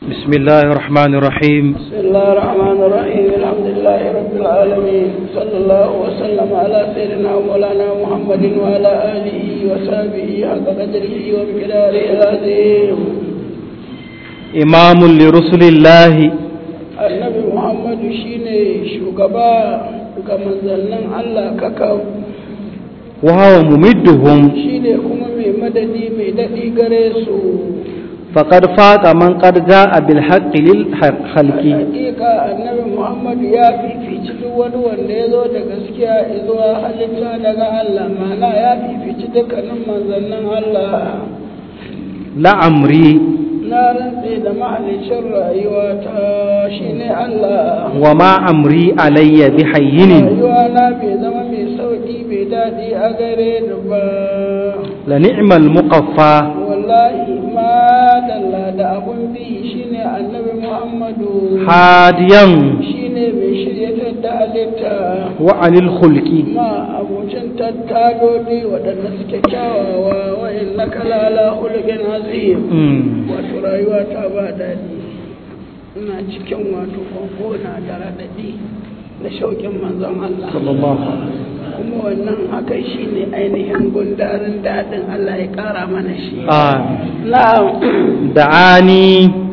بسم الله الرحمن الرحيم بسم الله الرحمن الرحيم الحمد لله رب العالمين صلى الله وسلم على سيدنا ومولانا محمد وعلى آله وصحبه حق قدره ومقداره العظيم إمام لرسل الله annabi muhammadu shine shugaba ga manzannin allah kakau وهو ممدهم shine kuma mai madadi mai daɗi gare su فقد فاق من قد جاء بالحق للخلق hakika annabi muhammadu ya fifici duk wani wanda ya zo da gaskiya zuwa halitta daga allah mana ya fifici dukkanin manzannin allah لعمري na rantse da mahalicin rayuwa ta shine allah وما أمري علي بحين rayuwa na bai zama mai sauƙi mai daɗi a gare ni ba لنعم المقفى wallahi ma dalla da abun bi shine annabi muhammadu هاديا shine mai shiryatar da halitta وعن الخلق ma abucin tattaloli waɗanda suke kyawawa wa'in na kalala hulgin azim مم. wato rayuwa ta ba daɗi ina cikin wato kwankona da raɗaɗi da shauƙin manzon Allah صلى الله عليه وسلم kuma wannan haka shi ne ainihin gundarin daɗin Allah ya ƙara mana shi آه. na'am دعاني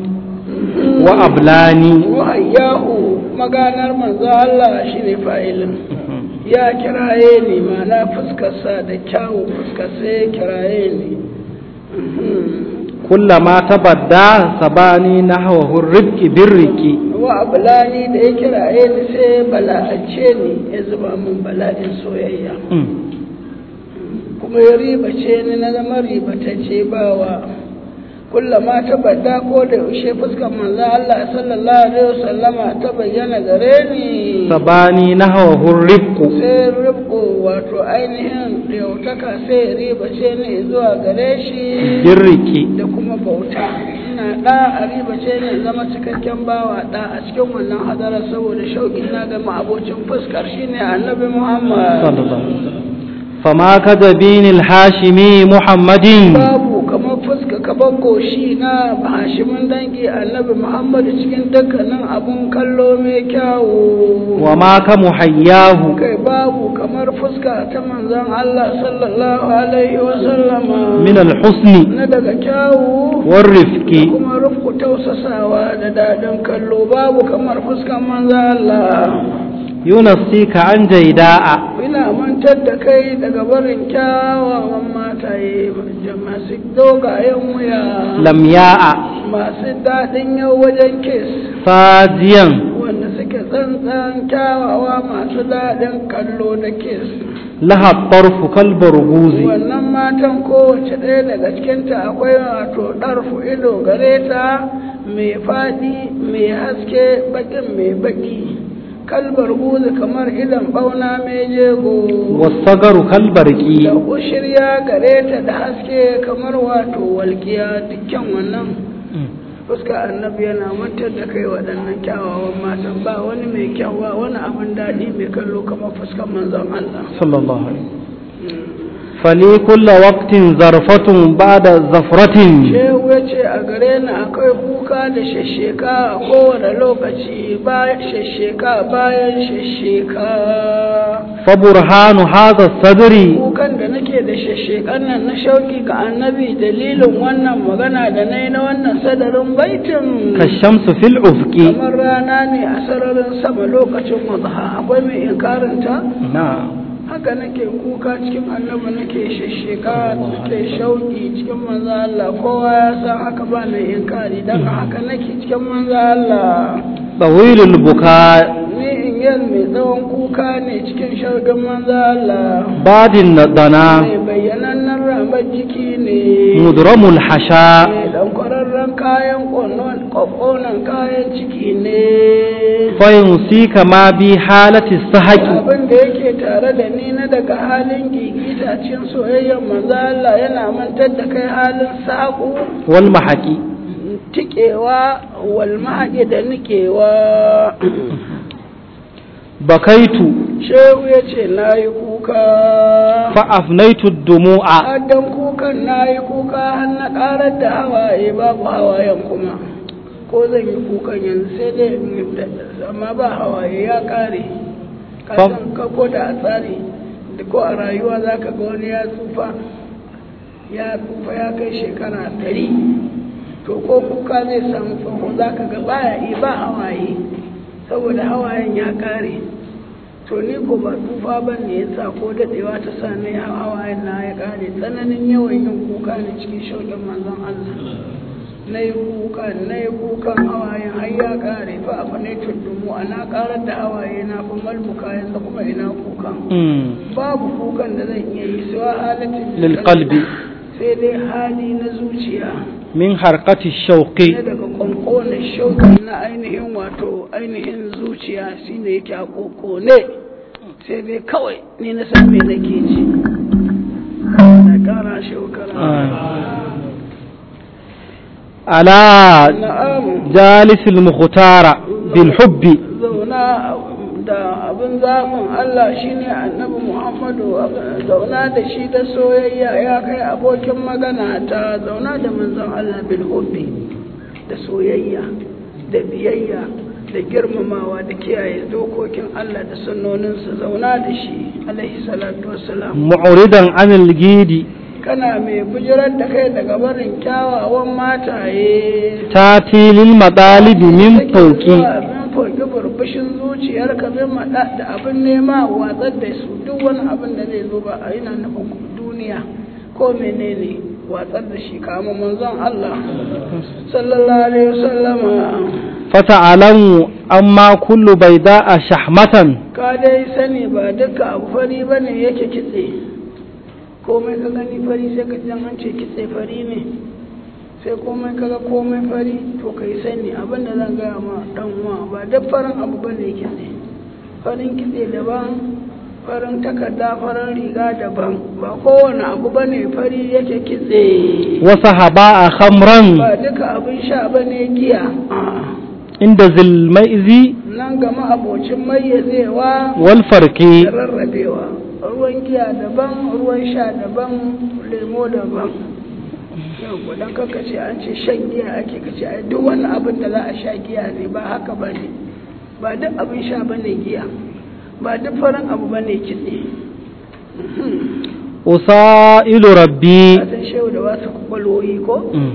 وأبلاني wahayyahu maganar manzo Allah shi ne fa'ilin ya kiraye ni mana fuskarsa da kyawun fuskarsa ya kiraye ni كلما تبدى سباني نحوه الربك بالرك wa abulani da ya kiraye ni sai bala'ance ni ya zuba min bala'in soyayya مم. kuma ya ribace ni na zama ribatacce bawa kullama ta bada ko da yaushe fuskar manzo Allah sallallahu alaihi wasallama ta bayyana gare ni سباني نحوه الربك sai rubko wato ainihin yautaka sai ya ribace ni zuwa gare shi بالرك da kuma bauta ina da a ribace ni zama cikakken bawa da a cikin wannan hadara saboda shauƙi na ga ma'abocin fuskar shine annabi Muhammad صلى الله عليه وسلم فما كذبين الحاشمي محمد babu kamar fuska kamar goshi na hashimin dangi annabi muhammadu cikin dukkanin abun kallo mai kyawu وما كمحياه kai babu kamar fuska ta manzon allah sallallahu alaihi wasallama من الحسن na daga kyawu والرفق kuma rufku tausasawa da daɗin kallo babu kamar fuskan manzon allah ينسيك عن جيداء ina mantar da kai daga barin kyawawan mataye masu dogayen wuya لمياء masu daɗin yau wajen kes فاجيا wanda suke tsantsan kyawawa masu daɗin kallo da kes لها الطرف كالبرغوز wannan matan kowace ɗaya daga cikinta akwai wato ɗarfu ido gare ta mai faɗi mai haske baƙin mai baƙi kalbar guzu kamar idan ɓauna mai jego والصغر كالبرق da shirya gare ta da haske kamar wato walƙiya dukkan wannan fuska annabi yana mantar da kai waɗannan kyawawan matan ba wani mai kyawa wani abin daɗi mai kallo kamar fuskar manzon Allah صلى الله عليه وسلم فلي كل وقت زرفة بعد زفرة shehu ya ce a gare ni akwai kuka da shasheka a kowane lokaci bayan shasheka bayan shasheka فبرهان هذا الصدر kukan da nake da shashekan nan na shauki ga annabi dalilin wannan magana da na yi na wannan sadarin baitin كالشمس في الأفق kamar rana ne a sararin sama lokacin wadha akwai mai inkarinta نعم haka nake kuka cikin annabi nake shasheka nake shauki cikin manzo Allah kowa ya san haka ba mai inkari dan haka nake cikin manzo Allah طويل البكاء ni in yan mai tsawon kuka ne cikin shaukin manzo Allah بعد الضنا mai bayyanannen ramar jiki ne مدرم الحشاء mai dan kwararren kayan ƙoƙonan kayan ciki ne فينسيك ما بي حالة السحق abin da yake tare da ni na daga halin gigita cin soyayyar manzo Allah yana mantar da kai halin saƙo والمحق tikewa wal mahaƙi da nikewa بكيت shehu ya ce na yi kuka فأفنيت الدموع addan kukan na yi kuka har na ƙarar da hawaye babu hawayen kuma ko zan yi kukan yanzu sai dai in yi da- amma ba hawaye ya kare ka Fam- san ka ko da a tsari da ko a rayuwa za ka ga wani ya tsufa ya tsufa ya kai shekara ɗari to ko kuka zai samu tsoho za ka ga baya yi ba hawaye saboda hawayen ya kare to ni ko ba tsufa ba ne ya sa ko daɗewa ta sa ne hawayen na ya kare tsananin yawan yin kuka ne cikin shauƙin manzon Allah na yi kuka na yi kukan hawayen har ya kare fa abu ne tuddumu ana karar da hawaye na fa malbuka yanzu kuma ina kukan Mm. babu kukan da zan iya yi sai halatin Lil qalbi. sai dai hali na zuciya min harkati shauƙi na daga kwankona shauki na ainihin wato ainihin zuciya shine yake a kokone sai dai kawai ni na san me nake ji na kara shaukara ala na'am jalisil mukhtara bil hubbi zauna da abin zaɓin Allah shine annabi Muhammadu zauna da shi da soyayya ya kai abokin magana ta zauna da manzon Allah bil hubbi da soyayya da biyayya da girmamawa da kiyaye dokokin Allah da sunnoninsa zauna da shi alaihi salatu wassalam mu'ridan anil gidi kana mai bujirar da kai daga barin kyawawan mataye tati lil madalibi min fawqi min fauki burbushin zuciyar ka bin maɗa da abin nema watsar da su duk wani abin da zai zo ba a yana nufin duniya ko menene watsar da shi kama manzon Allah sallallahu alaihi wasallama fata'alamu amma kullu bayda'a shahmatan ka dai sani ba duka abu fari bane yake kitse komai ka gani fari sai ka ji an ce kitse fari ne sai komai kaga komai fari to kai sani abin da zan gaya ma dan uwa ba duk farin abu bane kitse farin kitse daban farin takarda farin riga daban ba kowane abu bane fari yake kitse wa sahaba'a khamran ba duka abin sha bane giya A'a. inda zil maizi nan gama abocin mayyazewa wal farqi da rarrabewa ruwan giya daban ruwan sha daban lemo daban yau gudan kaka ce an ce shan giya ake kace ai duk wani abin da za a sha giya ne ba haka ba ne ba duk abin sha ba ne giya ba duk farin abu ba ne kitse usailu rabbi a san shehu da wasu kwakwalwoyi ko Mm.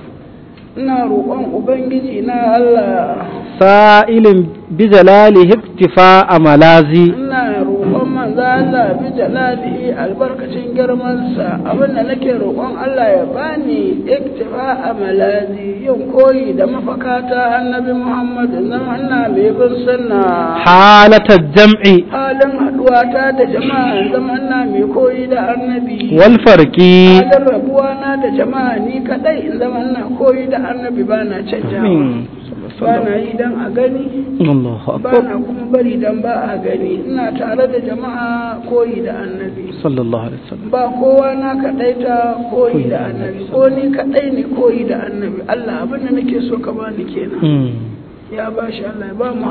ina roƙon ubangiji na allah sa'ilin bi jalalihi iktifa malazi ina roƙon manzo Allah bi jalalihi albarkacin girmansa abinda nake roƙon Allah ya bani iktifa a malazi yin koyi da mafakata annabi Muhammad zama ina mai bin sunna halata jam'i halin haɗuwata da jama'a zama ina mai koyi da annabi wal farqi halin rabuwa na da jama'a ni kadai in zama ina koyi da annabi ba na canjawa Amin. ba na yi dan a gani Allahu ba akbar na kuma bari dan ba a gani ina tare da jama'a koyi da annabi sallallahu alaihi wasallam ba kowa na kaɗaita koyi da annabi ko ni kaɗai ne koyi da annabi Allah abin da nake so ka bani kenan Mm. ya ba shi Allah ya ba mu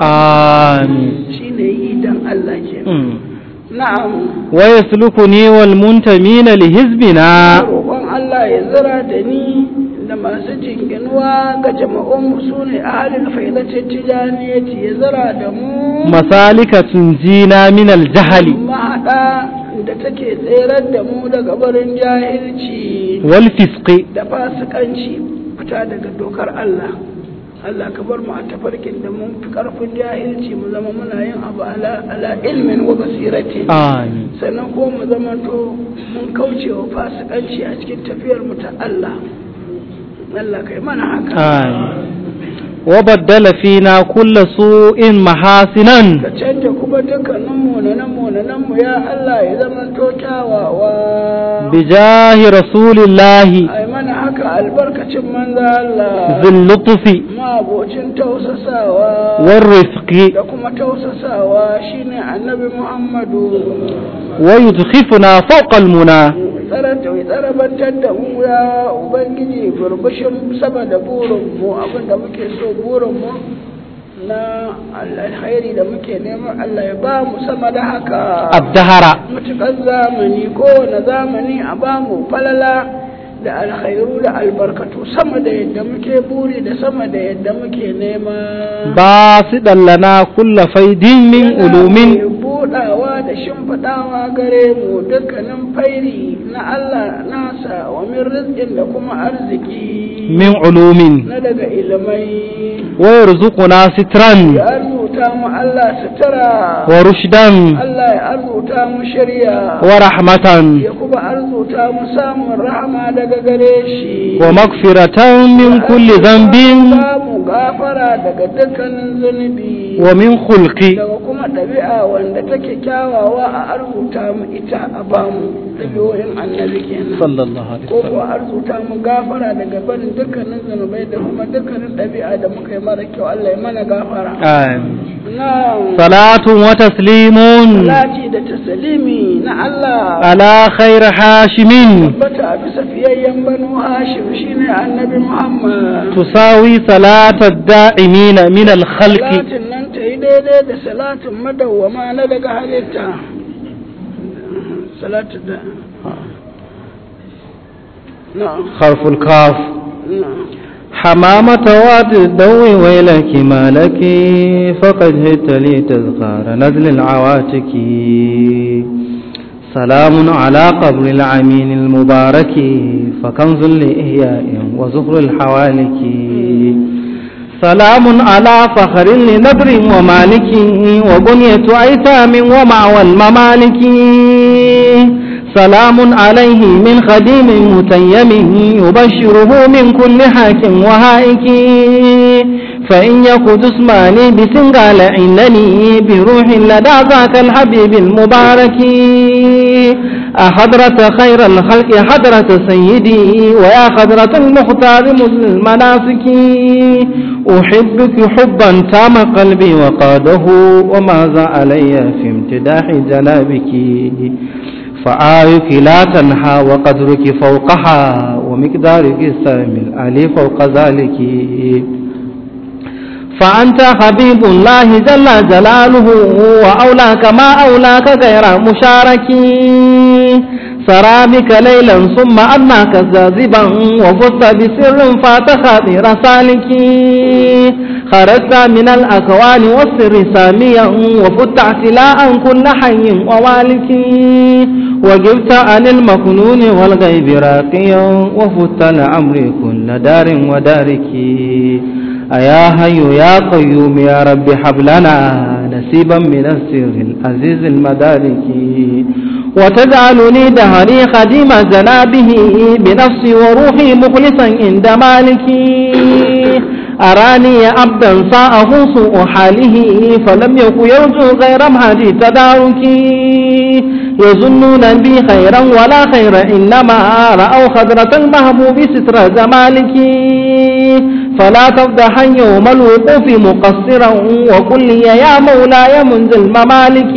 amin shi ne yi dan Allah kenan Mm. na'am wa yaslukuni wal muntamina li hizbina roƙon Allah ya zira da ni da masu jinginuwa ga jama'un su ne a halin faidacin tijaniyati ya zira da mu masalika tunjina min al jahali mahaɗa da take tserar da mu daga barin jahilci wal fisqi da fasikanci fita daga dokar Allah Allah ka bar mu a tafarkin da mun fi karfin jahilci mu zama muna yin abu ala, ala ilmin wa basirati amin sannan ko mu zama to mun kauce wa fasikanci a cikin tafiyar mu ta Allah Allah kai mana haka amin wa baddala fina kulla su'in mahasinan ka canja kuma dukkanin munanan munanan mu ya Allah ya zama to kyawawa bijahi rasulillahi ai mana haka albarkacin manzo Allah zil lutfi mabocin tausasawa wal rifqi da kuma tausasawa shine annabi Muhammadu wa yudkhifuna fawqa al muna tsaranta mai tsarabantar da mu ya ubangiji burbushin sama da burinmu abinda muke so burinmu na alkhairi da muke neman Allah ya ba mu sama da haka abdahara matuƙar zamani kowane zamani a ba mu falala da alkhairu da albarkatu sama da yadda muke buri da sama da yadda muke nema باسطا لنا كل فيد من علوم Yana mai budawa da shimfiɗawa gare mu dukkanin fairi na Allah nasa wa min rizqin da kuma arziki من علوم na daga ilimai ويرزقنا سترا ya arzuta mu Allah sutura ورشدا Allah ya arzuta mu shari'a ورحمة ya kuma arzuta mu samun rahama daga gare shi ومغفرة من كل ذنب samu gafara daga dukkanin zunubi ومن خلق daga kuma ɗabi'a wanda take kyawawa a arzuta mu ita a bamu ɗabi'o'in annabi kenan صلى الله عليه ko وسلم kuwa arzuta mu gafara daga barin dukkanin zunubai da kuma dukkanin ɗabi'a da muka yi mara kyau Allah ya mana gafara آمين na صلاة وتسليم lati da tasalimi na Allah على خير حاشم tabbata a bisa fiyayyen banu hashim shine annabi muhammad تساوي صلاة الدائمين من الخلق salatin nan ta yi daidai da salatin madawwama na daga halitta salatin da na'am خرف الكاف na'am حمامة واد الضوء ويلك ما لك فقد هدت لي تذكار نزل العواتك سلام على قبر العمين المبارك فكنز لإحياء وزهر الحوالك سلام على فخر لنبر ومالك وبنية أيتام ومعوى الممالك سلام عليه من خديم متيم يبشره من كل حاك وهائك فإن يك جسماني بسنغال إنني بروح لدى ذاك الحبيب المبارك أحضرة خير الخلق حضرة سيدي ويا خضرة المختار مسلم المناسك أحبك حبا تام قلبي وقاده وماذا علي في امتداح جنابك فآيك لا تنحى وقدرك فوقها ومقدارك السامي العلي فوق ذلك فأنت حبيب الله جل جلاله وأولاك ما أولاك غير مشارك سرى بك ليلا ثم أناك زازبا وفزت بسر فات خاطر سالك خرجت من الأكوان والسر ساميا وفت اعتلاء كل حي ووالك وجبت عن المكنون والغيب راقيا وفت لعمر كل دار ودارك أيا هي يا قيوم يا رب حب لنا نسيبا من السر العزيز المدارك وتجعلني دهري خديم جنابه بنفسي وروحي مخلصا عند مالكي أراني عبدا ساءه سوء حاله فلم يكن يرجو غير مهدي تداركي يظنون بي خيرا ولا خير إنما رأوا خضرة المهبوب ستر جمالك فلا تفضحا يوم الوقوف مقصرا وقل لي يا مولاي منزل ممالك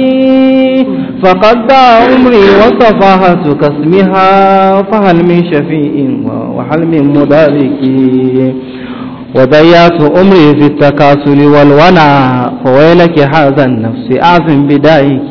فقد ضاع عمري وصفاهة كاسمها فهل من شفيء وهل من مدارك وضيعت أمري في التكاسل والونى فويلك هذا النفس أعظم بدايك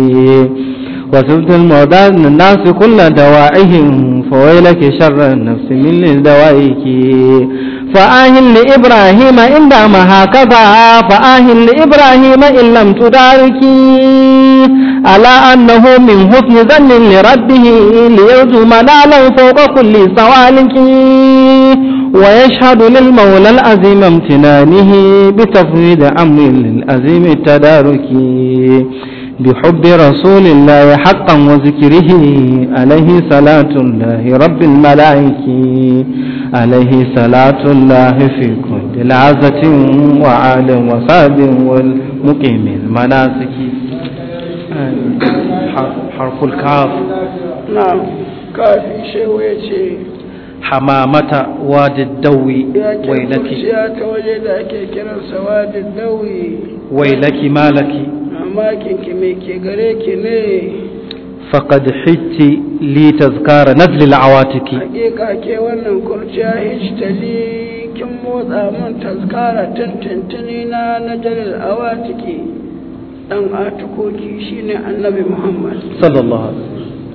وسبت المعداد الناس كل دوائهم فويلك شر النفس من دوائك فآهن لإبراهيم إن دام هكذا فآهن لإبراهيم إن لم تداركي على أنه من حسن ظن لربه ليرجو منالا فوق كل سوالك ويشهد للمولى العظيم امتنانه بتفويض أمر للعظيم التدارك بحب رسول الله حقا وذكره عليه صلاة الله رب الملائكة عليه صلاة الله في كل عزة وعال وصاب والمقيم المناسك حرف الكاف na'am kafin shehu ya ce حمامة واد الدوي ya ce ويلك kurciya ta waje da ake kiransa wadin dawi ويلك مالك mamakin ki mai ke gare ki ne فقد حجت لي تذكار نزل العواتك hakika ke wannan kurciya hijtali kin motsa mun tazkara tantantini na na jalil awatiki dan atukoki shine annabi muhammad صلى الله عليه وسلم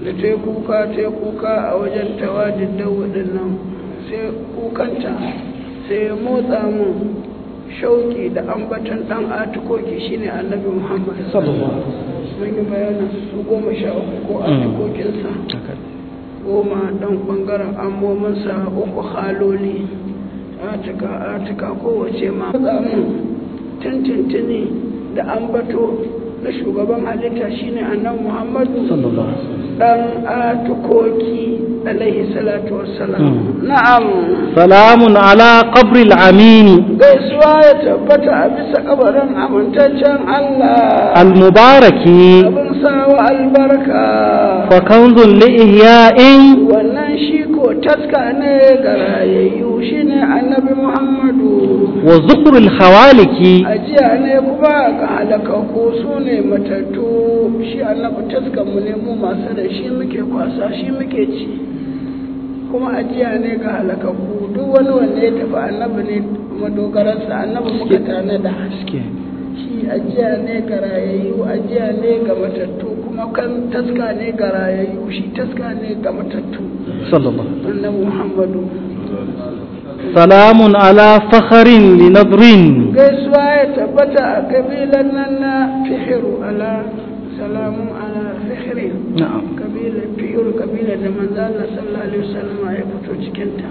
da ta kuka ta kuka a wajen tawadin dawudin nan sai kukanta sai ya motsa mun shauki da ambatan dan atukoki shine annabi muhammad mun yi bayanin su goma sha uku ko atukokinsa goma dan bangaren ammominsa uku haloli atika atika kowace ma mun tintintini da ambato na shugaban halitta shine annabi muhammadu dan atukoki alaihi salatu wassalam na'am salamun ala qabril amini gaisuwa ya tabbata a bisa kabarin amintaccen Allah al-mubaraki abin sawa albarka fa kanzun li ihya'in wannan shi ko taska ne ga rayayyu shine annabi muhammadu wa zukrul khawaliki ajiya ne kuma ga halakaku su ne matattu shi annabi taskanmu ne mu masu da shi muke kwasa shi muke ci kuma ajiya ne ga halakaku duk wani wanda ya tafi annabi ne madogararsa annabi muka tanada shi ajiya ne ga rayayyu ajiya ne ga matattu kuma kan taska ne ga rayayyu shi taska ne ga matattu sallallahu annabi muhammadu salamun ala fakharin li nadrin gaisuwa ya tabbata a kabilan nan na fihiru ala salamun ala fihirin na'am kabilar fihiru kabilar da manzo Allah sallallahu alaihi wasallam ya fito cikin ta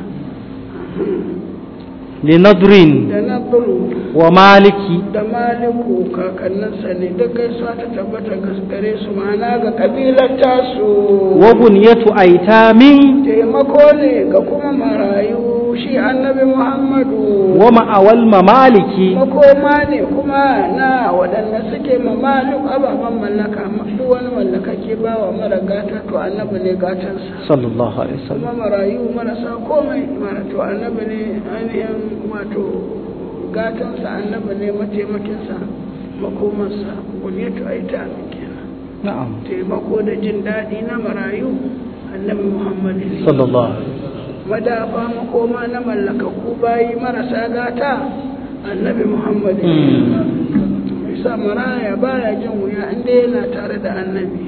li nadrin da nabru wa maliki da maliku kakanninsa ne duk gaisuwa ta tabbata ga gare su ma'ana ga kabilar tasu wa bunyatu aitamin taimako ne ga kuma marayu shi annabi muhammadu wa ma'awal mamaliki makoma ne kuma na waɗanda suke mamaluk ababen mallaka duk wani mallaka ke ba wa mara gata to annabi ne gatansa sallallahu alaihi wasallam kuma marayu marasa komai mara to annabi ne ainihin wato gatansa annabi ne mataimakinsa makomarsa buniyatu aita kenan na'am taimako da jin daɗi na marayu annabi muhammadu ne sallallahu alaihi madafa makoma na mallakakku bayi marasa gata annabi muhammadu bisa maraya baya jin wuya inda yana tare da annabi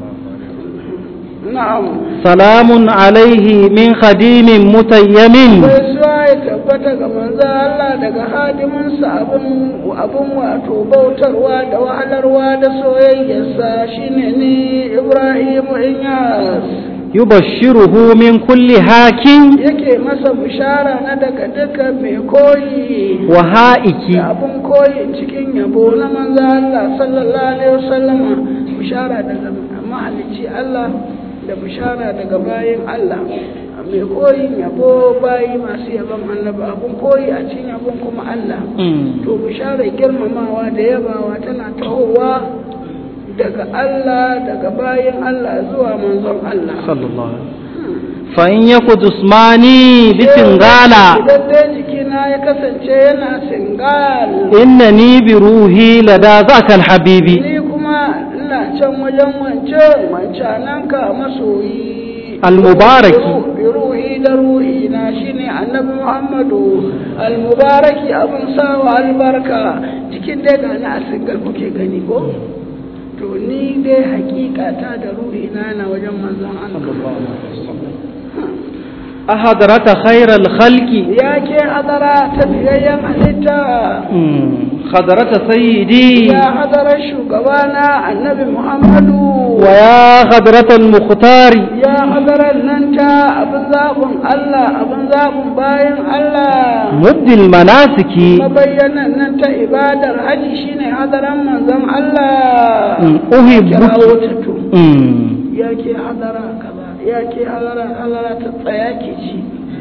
na'am salamun alaihi min khadimin mutayyamin gaisuwa ya tabbata ga manzo Allah daga hadiminsa abin abin wato bautarwa da wahalarwa da soyayyarsa shine ni Ibrahim Inyas yubashshiruhu min kulli hakin yake masa bishara na daga duka mai koyi wa ha'iki da abin koyi cikin yabo na manzo Allah sallallahu alaihi wasallam bishara daga mahalicci Allah da bishara daga bayin Allah mai koyin yabo bayi masu yabon annabi abin koyi a cikin yabon kuma Allah to bishara girmamawa da yabawa tana tahowa daga Allah daga bayin Allah zuwa manzon Allah sallallahu alaihi fa in yaku jismani bi singala idan dai jikina ya kasance yana singal innani bi ruhi lada zaka alhabibi ni kuma ina can wajen wancan wancananka masoyi almubaraki bi ruhi da ruhi na shine annabi muhammadu almubaraki abun sawa albarka cikin dai gani a singal kuke gani ko to ni dai hakikata da ruhi na na wajen manzon Allah ahadarata khairal khalqi ya ke hadara ta biyayyen halitta hadarata sayyidi ya hadarar shugabana annabi muhammadu wa ya hadarata al-mukhtari ya hadarar nan ta abin zaɓin Allah abin zaɓin bayan Allah mubdil manasiki mabayyanan nan ta ibadar haji shine hadaran manzon Allah uhibbu kirawo ta to Mm. ya ke hadara kaza ya ke hadara hadara ta tsaya ki ji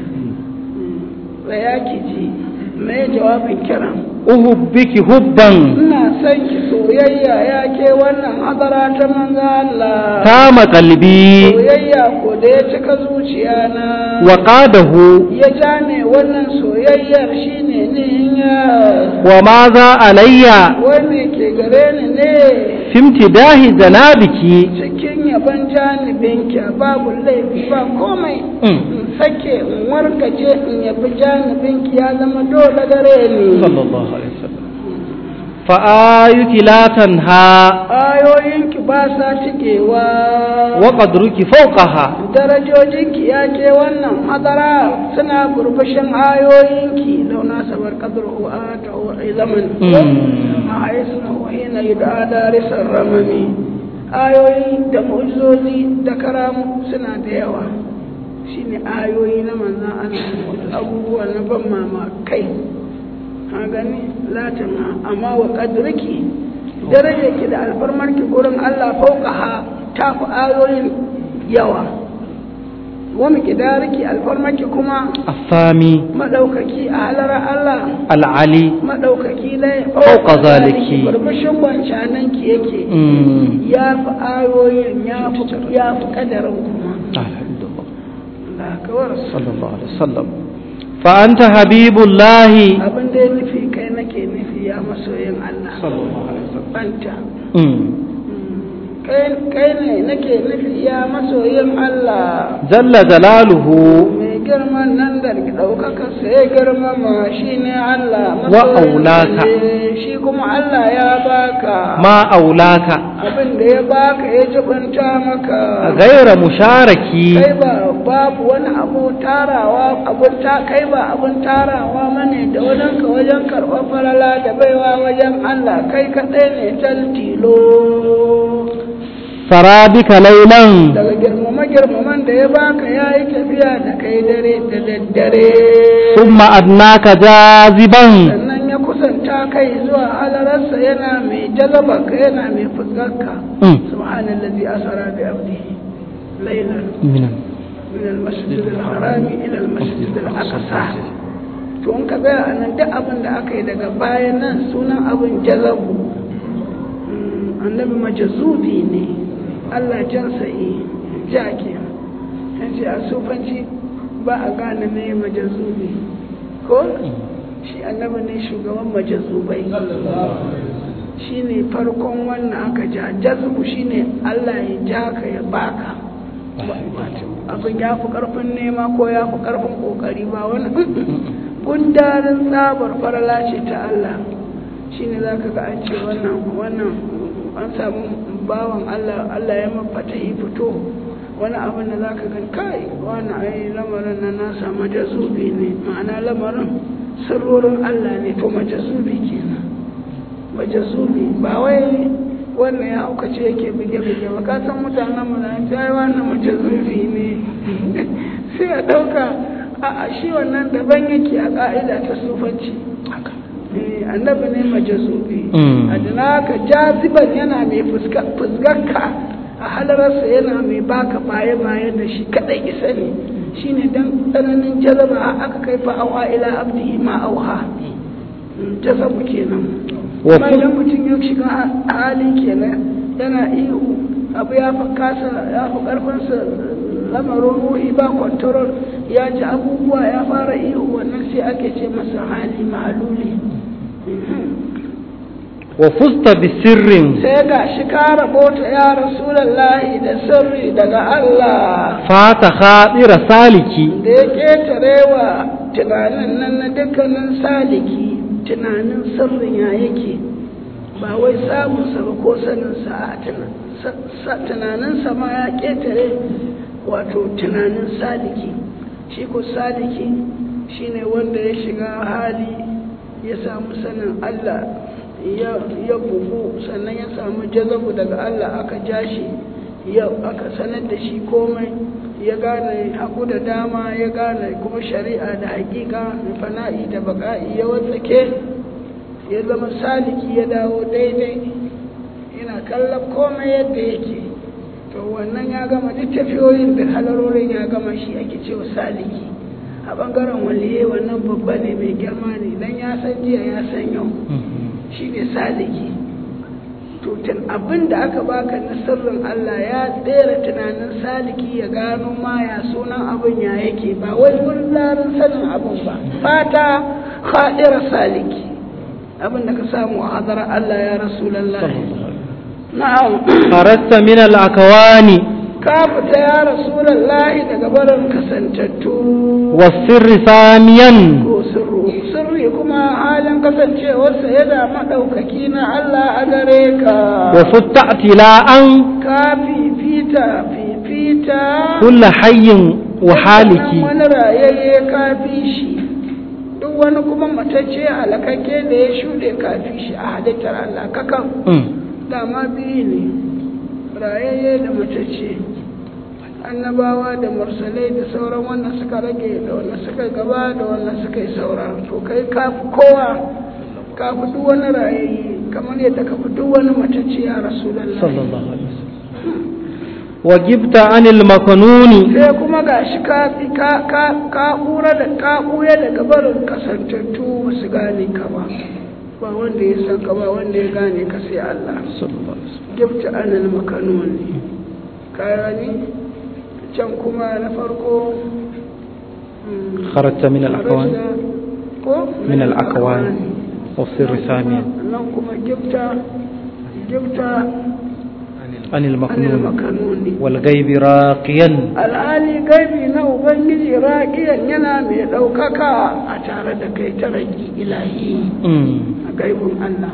tsaya ki ji me jawabin kiran uhubbiki hubban ina son ki soyayya ya ke wannan hadara ta manzo Allah tama qalbi soyayya ko da ya cika zuciya na wa qadahu ya ja ne wannan soyayyar shine ne ya wa ma za alayya wanda ke gare ni ne fi imtidahi janabiki cikin yaban janibinki babu laifi ba komai Mm. in sake in warkace in yabi janibinki ya zama dole gare ni sallallahu alaihi wasallam fa ayuki la tanha ayoyinki ba sa cikewa wa qadruki fawqaha darajojinki ya ke wannan hadara suna burbushin ayoyinki launa sabar qadru a ta zaman Mm. a haisu hina yud'a darisar ramami ayoyi da mu'jizozi da karamu suna da yawa shine ayoyi na manzan Allah abubuwa na ban mamakai ha gani latin amma wa qadriki darajarki da alfarmarki gurin Allah fauka ha ta fi ayoyin yawa wa miqdariki alfarmarki kuma afami madaukaki a halara Allah al'ali madaukaki ne Fauka zaliki. burbushin wancanan ki yake Mm. ya fi ayoyin ya fi ya fi kadarin kuma alhamdulillah Allah kawar sallallahu alaihi wasallam fa anta habibullahi abin da ya nufi kai nake nufi ya masoyin Allah sallallahu alaihi wasallam anta Mm. kai kai ne nake nufi ya masoyin Allah jalla jalaluhu mai girman nan da ɗaukaka sai girmama shi ne Allah Wa masoyin aulaka. ne, shi kuma Allah ya baka ma aulaka abin da ya baka ya jibanta maka gaira musharaki kai ba babu wani abu tarawa abun ta kai ba abun tarawa mane da wajen ka wajen karɓar falala da baiwa wajen Allah kai kaɗai ne tal tilo sarabika lailan daga girmama girmaman da ya baka ya yi tafiya da kai dare da daddare thumma adnaka jaziban sannan ya kusanta kai zuwa halararsa yana mai jalabarka yana mai fuskarka Mm. subhanallazi asara bi abdihi laylan minan من المسجد الحرام إلى المسجد الأقصى to in ka tsaya a nan duk abin da aka yi daga bayan nan sunan abin jazabu Mm, annabi majazubi ne Allah jansa yi jake ya ce a sufanci ba a gane me majazubi ko shi annabi ne shugaban majazubai shi ne farkon wannan aka ja jazbu shi ne Allah ya ja ka ya baka abin ya fi karfin nema ko ya fi karfin kokari ba wani gundarin tsabar farala ce ta Allah shi ne za ka ga an ce wannan wannan an samu bawan Allah Allah ya mafata yi fito wani abin da za ka gan kai wani ai lamarin na nasa majazubi ne ma'ana lamarin sirrorin Allah ne to majazubi kenan majazubi ba wai wannan ya aukace yake bige-bige ba ka san mutanen mu na ta yi wannan majazubi ne sai a ɗauka a shi wannan daban yake a ƙa'ida ta sufanci Eh, annabi ne majazubi Mm. adana ka jaziban yana mai fuskarka a halararsa yana mai baka baye-baye da shi kadai isa ne shine dan tsananin jazaba aka kai fa awa ila abdihi ma auha Mm, jazabu kenan Wa amma fu- idan mutum ya shiga hali kenan yana ihu abu ya fi kasa ya fi karfinsa lamarin ruhi ba kwantarol ya ji abubuwa ya fara ihu wannan sai ake ce masa hali mahaluli wa fusta bi sirrin sai ga shi ka rabota ya rasulallahi da sirri daga Allah fata khadira saliki da ya ƙetare wa tunanin nan na dukkanin saliki tunanin sirrin ya yake ba wai samunsa ba ko saninsa a tuna- sa- sa- tunaninsa ma ya ƙetare wato tunanin saliki shi ko saliki shine wanda ya shiga hali ya samu sanin Allah ya ya bugu sannan ya samu jazabu daga Allah aka ja shi ya aka sanar da shi komai ya gane hagu da dama ya gane kuma shari'a da hakika fana'i da baka'i ya watsake ya zama saliki ya dawo daidai yana kallon komai yadda yake to wannan ya gama duk tafiyoyin da halarorin ya gama shi ake cewa saliki a bangaren waliye wannan babba ne mai girma ne dan ya san jiya ya san yau shi ne saliki to tun abin da aka baka na sirrin Allah ya tsere tunanin saliki ya gano ma ya sunan abin ya yake ba wai wurin larin sanin abin ba fata khadira saliki abin da ka samu a hadar Allah ya rasulallah na'am kharasta min al akwani ka fita ya rasulallah daga barin kasantattu wa sirri samiyan ko sirru sirri kuma halin kasancewarsa yana maɗaukaki na Allah a gare ka وفت اعتلاء ka fifita fifita كل حي وحالك dukkanin wani rayayye ka fi shi duk wani kuma matacce halakakke da ya shuɗe ka fi shi a halittar Allah kakan أمم. dama biyu ne rayayye da matacce annabawa da mursalai da sauran wannan suka rage da wannan suka gaba da wannan suka yi saura to kai kafi kowa kafi duk wani rayayye kamar yadda kafi duk wani matacce ya rasulallah صلى الله عليه وسلم وجبت عن المكنون sai kuma ga shi ka ka ka ka kura da ka kuya daga barin kasantattu ba su gane ka ba ba wanda ya san ka ba wanda ya gane ka sai Allah صلى الله عليه وسلم gifta anil makanoni kayani can kuma na farko mm, خرجت من الأكوان kharajta ko من الأكوان والسر ثانيا nan kuma gifta gifta عن anil المكنون makanoni والغيب راقيا alhali gaibi na ubangiji raƙiyan yana mai ɗaukaka a tare da kai ta ragi ilahi أمم. a gaibin Allah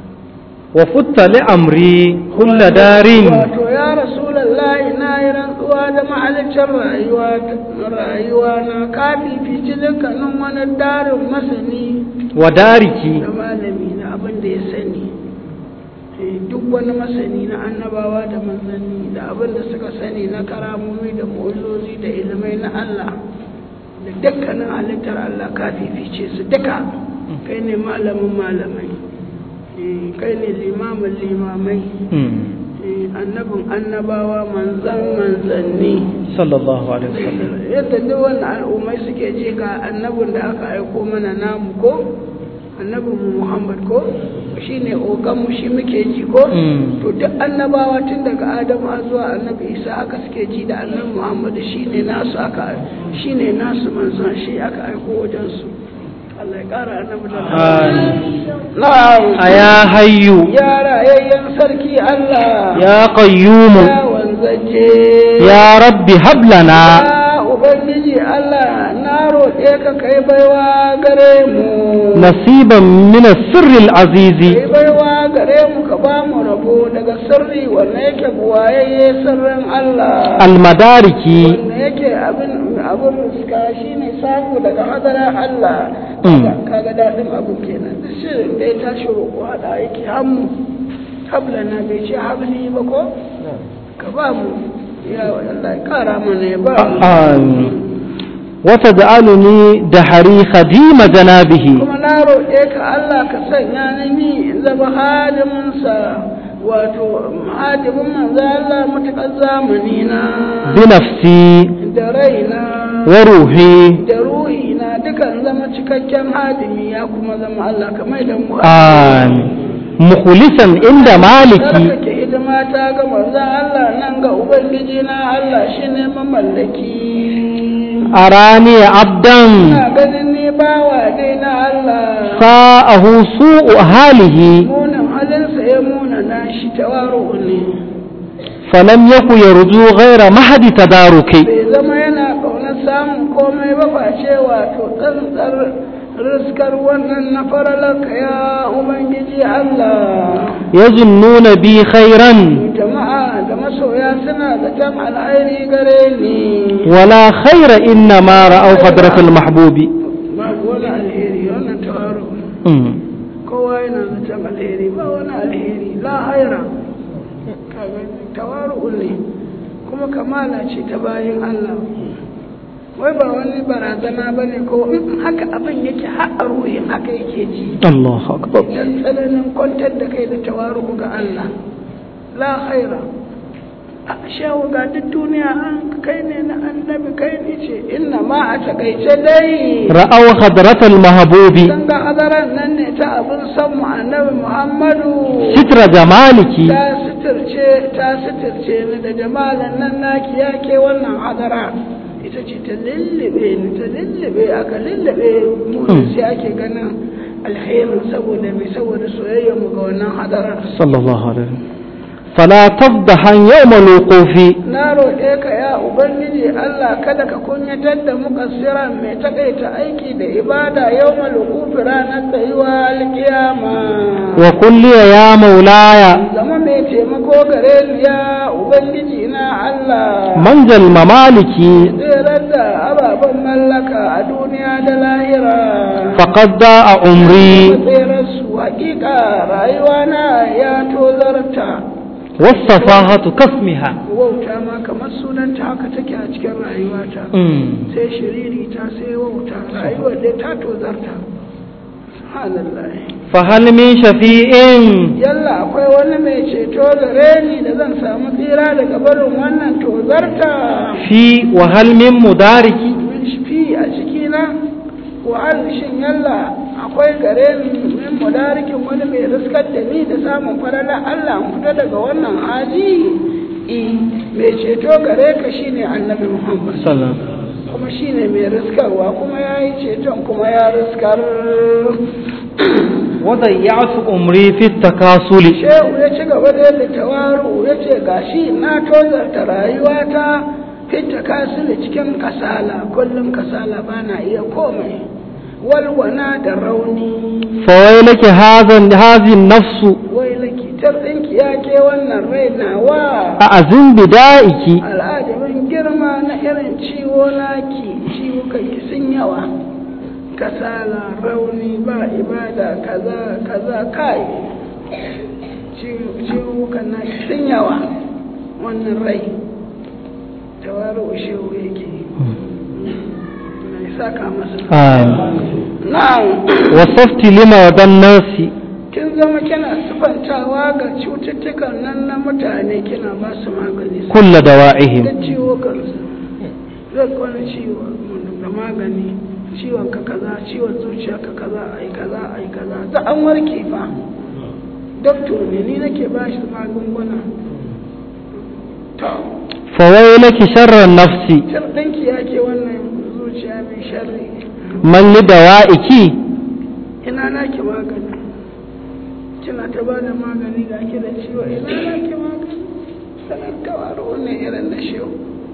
وفت لأمري كل دار wato ya rasulallahi na yi rantsuwa da mahalicin rayuwa rayuwa na ka fifici dukkanin wani darin masani ودارك da malami na abin da ya sani Eh, duk wani masani na annabawa da manzanni da abin da suka sani na karamomi da mu'uzozi da ilimai na Allah da dukkanin halittar Allah ka fifice su duka kai ne malamin malamai Eh, kai ne limamin limamai أمم. Eh, annabin annabawa manzan manzanni صلى الله عليه وسلم yadda duk wani al'ummai suke ji ga annabin da aka aiko mana namu ko annabin mu muhammad ko shi ne oganmu shi muke ji ko Mm. to duk annabawa tun daga adamu har zuwa annabi isa aka suke ji da annabi muhammad shi ne nasu aka shi ne nasu manzan shi aka aiko wajensu Allah ya ƙara annabi da آمين. na'am أيا حي ya rayayyen sarki Allah يا قيوم ya wanzaje يا رب هب لنا Ya Ubangiji Allah na roƙe ka kai baiwa gare mu. نصيبا من السر العزيز Kai baiwa gare mu ka ba mu rabo daga sirri wanda yake buwayayye sirrin Allah. المدارك Wanda yake abin abin riska shi ne samu daga hadara Allah. Mm. Kaga- Kaga daɗin abu kenan. Duk shirin da ya tashi roƙo haɗa yake hammu. Hablana bai ce habli ba ko? Ka ba mu. Ya Allah ya ƙara mana ya ba mu. آمين وتجعلني دحري خديم جنابه kuma na roƙe ka Allah ka sanya ni ni in zama hadiminsa wato hadimin manzo Allah matuƙar zamani na بنفسي da raina وروحي da ruhina dukan zama cikakken hadimi ya kuma zama Allah ka mai da mu آمين مخلصا عند مالكي Sarkake hidima ta ga manzo Allah nan ga ubangiji na Allah shine mamallaki أراني عبدا ina ganin ni bawa dai na Allah ساءه سوء حاله munin halinsa ya muna na shi tawaru ne فلم يكن يرجو غير مهد تداركي bai zama yana ƙaunar samun komai ba face wato tsantsar riskar wannan na faralarka ya ubangiji Allah يظنون بي خيرا jama'a da masoya suna zaton alhairi gare ni ولا خير إنما رأوا قدرة المحبوب babu wani alheri wannan tawaru أمم. kowa yana zaton alheri ba wani alheri la haira kaga tawaru ne kuma kamala ce ta bayan Allah wai ba wani barazana ba ne ko in haka abin yake har a ruhin haka yake ji الله أكبر dan tsananin kwantar da kai da tawaru ga Allah la khaira a shawo ga duk duniya an kai ne na annabi kai ne ce inna ma a takaice dai رأوا قدرة المحبوب dan ga hadaran nan ne ta abin san mu annabi Muhammadu ستر جمالك ta suturce ta suturce ni da jamalan nan naki yake wannan hadara ita ce ta lullube ni ta lullube aka lullube mu Mm. sai ake ganin alherin saboda mai saboda soyayya mu ga wannan hadara صلى الله عليه وسلم فلا تفضحا يوم الوقوف na roƙe ka ya ubangiji Allah kada ka kunyatar da mukassiran mai takaita aiki da ibada yau malukufi ranar tsayuwa alkiyama وقل لي يا مولاي zama mai taimako gare ni ya ubangiji na Allah منجى الممالك tserar da ababen mallaka a duniya da lahira فقد ضاع عمري tserar su hakika rayuwa na ya tozarta والسفاهة كاسمها wauta ma kamar sunanta haka take a cikin rayuwata أمم. sai shiriri ta sai wauta rayuwar dai ta tozarta subhanallah فهل من شفيع yalla akwai wani mai ceto gare ni da zan samu tsira daga barin wannan tozarta في وهل من مدارك min fi a cikina wa shin yalla akwai gare ni min mudarikin wani mai riskar da ni da samun farala Allah in fita daga wannan hali i mai ceto gare ka shine annabi Muhammad سلام kuma shine mai riskarwa kuma ya yi ceton kuma ya riskar وضيعت عمري في التكاسل shehu ya ci gaba da yadda tawaru ya ce gashi na tozarta rayuwata fita kasu da cikin kasala kullum kasala ba na iya komai walwana da rauni فويلك هذا هذه النفس wai lakitar ɗinki ya ke wannan rai nawa أعزم بدائك al'ajamin girma na irin ciwo naki ciwo kai sun yawa kasala rauni ba ibada kaza kaza kai ciwo kan naki sun yawa wannan rai tawaru shehu yake na saka masa آمين na'am وصفت لمرضى الناس kin zama kina sifantawa ga cututtukan nan na mutane kina ba su magani كل دوائهم da ciwo kansu zai wani ciwo da magani ciwon ka kaza ciwon zuciya ka kaza ai kaza ai kaza da an warke fa doktor ne ni nake ba shi magunguna to فويلك شر النفس tar ɗinki ya ke wannan zuciya mai sharri من لدوائك ina naki magani kina ta ba da magani ga ki da ciwo ina naki magani sanar tawaro ne irin na shehu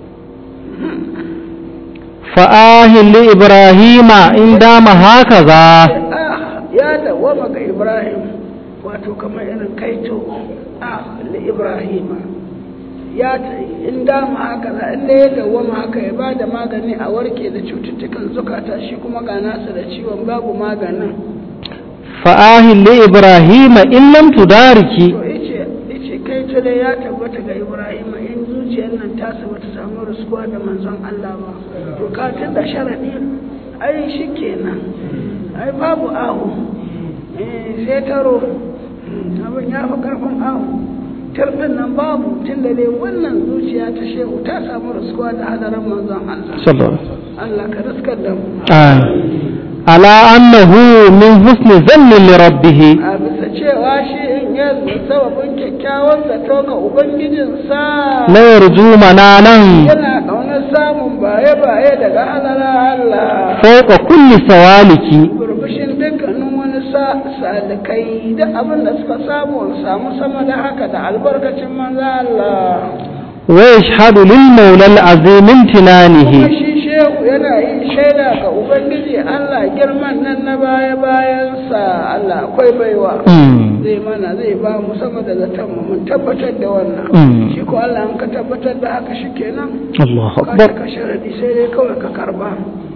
فآه لإبراهيم إن دام هكذا ah ya dawama ga ibrahim wato kamar irin kaito ah li ibrahim ya ta in dama haka za in da ya dawama haka ya ba da magani a warke da cututtukan zukata shi kuma ga nasa da ciwon babu maganin فآه لإبراهيم إن لم تدارك to ice ice kai ta dai ya tabbata ga ibrahim in zuciyar nan ta saba ta samu ruskuwa da manzon Allah ba to ka da sharadi ai shikenan ai babu ahu eh sai taro abin ya fi karfin ahu tarbin nan babu tun da dai wannan zuciya ta shehu ta samu ruskuwa da hadarin manzon Allah صلى الله عليه وسلم Allah ka riskar da mu آمين على أنه من حسن ظن لربه a bisa cewa shi in ya sababin kyakkyawan zato ga ubangijinsa لا يرجو منانا yana ƙaunar samun baye-baye daga halara Allah فوق كل سوالك burbushin dukkanin wani sa- salikai da abin da suka samu samu sama da haka da albarkacin manza Allah ويشهد للمولى العظيم kuma امتنانه shi shehu yana yin shaida ga ubangiji Allah girman nan na baya-bayansa Allah akwai baiwa أمم. zai mana zai ba mu sama da zaton mu mun tabbatar da wannan Mm. shi ko Allah in ka tabbatar da haka shikenan الله ka أكبر ka sharadi sai dai kawai ka karba